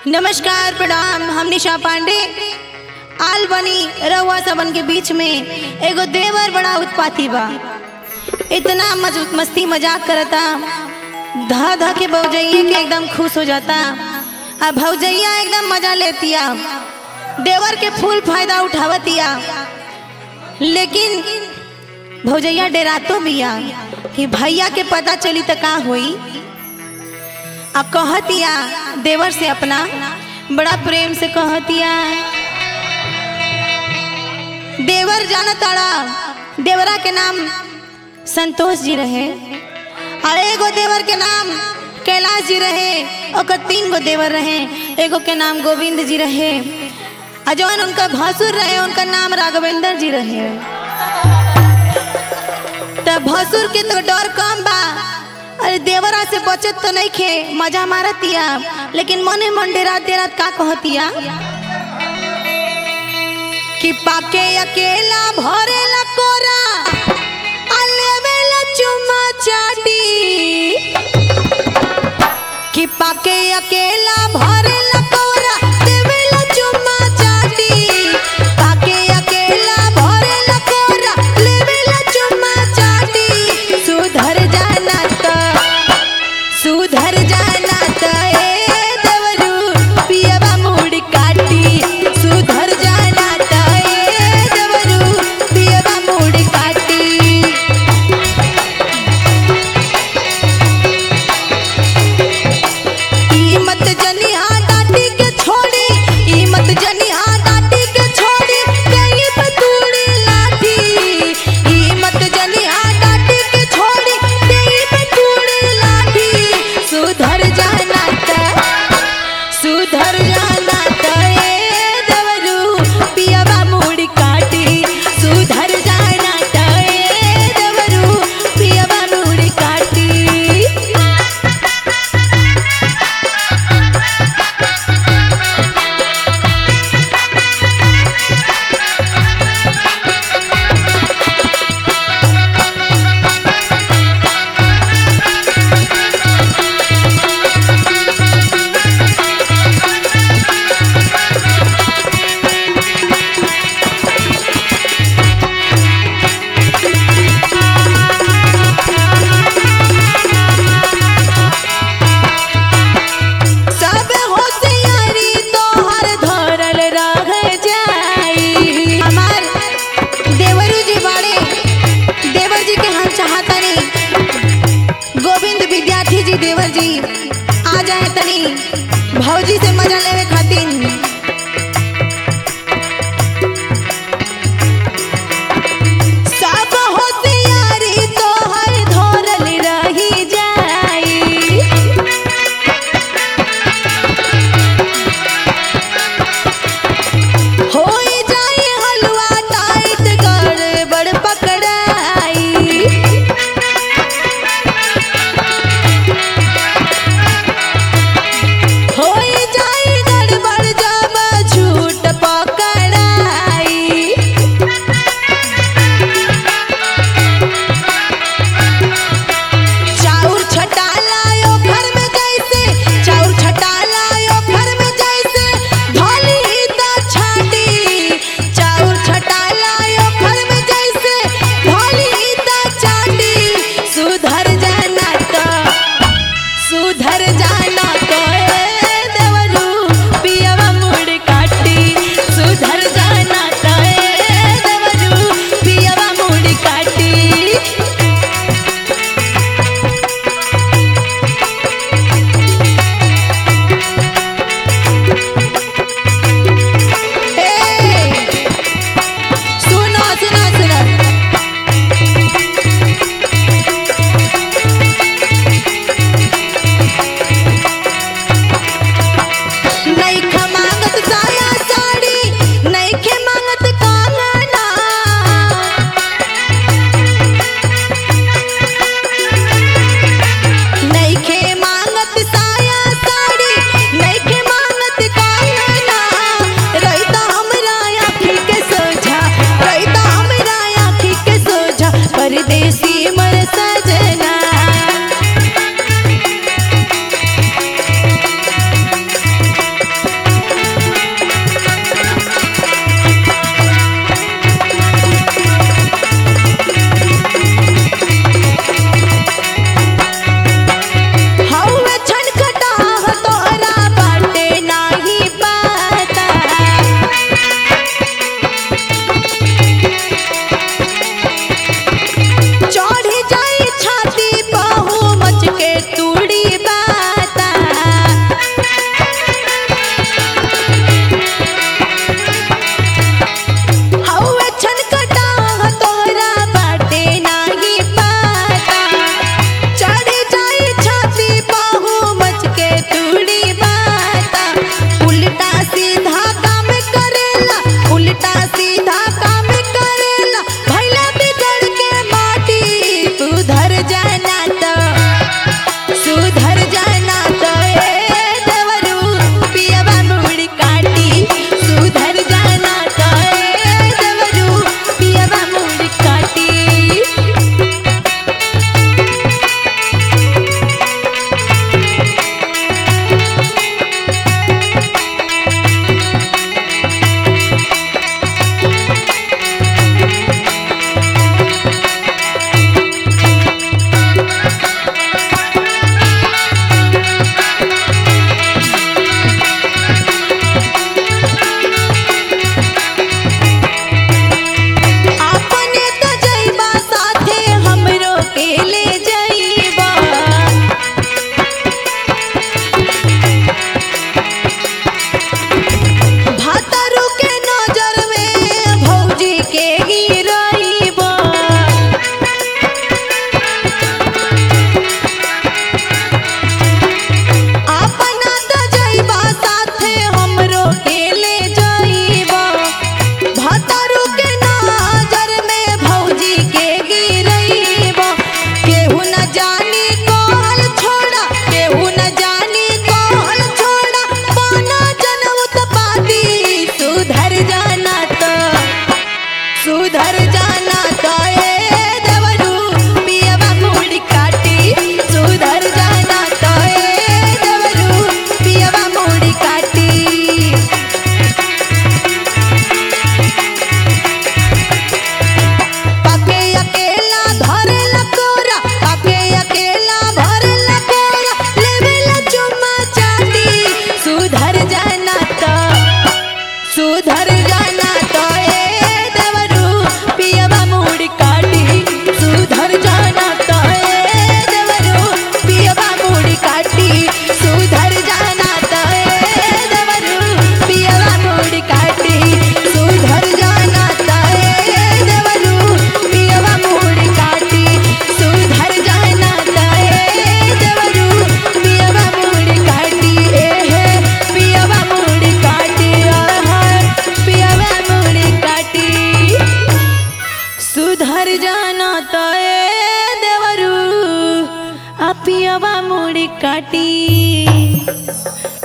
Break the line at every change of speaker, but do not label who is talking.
नमस्कार प्रणाम हम निशा पांडे आल बनी रउआ सबन के बीच में एगो देवर बड़ा उत्पाती बा इतना मज मस्ती मजाक करता धा धा के भौजैया के एकदम खुश हो जाता आ भौजैया एकदम मजा लेतिया देवर के फुल फायदा उठावतिया लेकिन भौजैया डेरातो बिया कि भैया के पता चली त का होई अब कहतिया देवर से अपना बड़ा प्रेम से कहतिया देवर जाना ताड़ा देवरा के नाम संतोष जी रहे और एगो देवर के नाम कैलाश जी रहे ओकर तीन गो देवर रहे एगो के नाम गोविंद जी रहे और जौन उनका भसुर रहे उनका नाम राघवेंद्र जी रहे त भसुर के तो डर कम बा अरे देवरा से बचत तो नहीं खे मजा मारतिया लेकिन मने मन डेरात डेरात का कहतिया कि पाके अकेला भरेला कोरा आ लेवेला चुम्मा चाटी कि पाके अकेला भरेला कोरा देवेला चुम्मा चाटी पाके अकेला भरेला कोरा लेवेला चुम्मा चाटी सुधर जाना त सुधर जाना त ए देवरू पियवा मुड़ काटी सुधर जाना त ए देवरू पियवा ले जाइबा भातरू के नजर में भौजी के गिरइबा अपना त जइबा साथे हमरो के ले जाइबा भातरू के नजर में भौजी के गिरइबा केहू न जानी कौन छोड़ा केहू न जानी कौन छोड़ा पाना जनउत पाती सुधर जाना तो सुधर जाना तो ए देवरू पियवा मुड़ी काटी सुधर जाना तो ए देवरू पियवा मुड़ी काटी पाके अकेला धरे लकोरा पाके अकेला भरे लकोरा लेवेला चुम्मा चाटी सुधर जाना तो सुधर जाना तो ए देवरू पियवा मुड़ी काटी सुधर जाना तो ए देवरू पियवा मुड़ी काटी सुधर जाना तो ए देवरू पियवा मुड़ी काटी सुधर जाना तो ए देवरू पियवा मुड़ी काटी सुधर जाना तो ए देवरू पियवा मुड़ी काटी ए हे पियवा मुड़ी काटी आहा पियवा मुड़ी काटी सुधर जाना तो ए देवरू आ पियवा मुड़ी काटी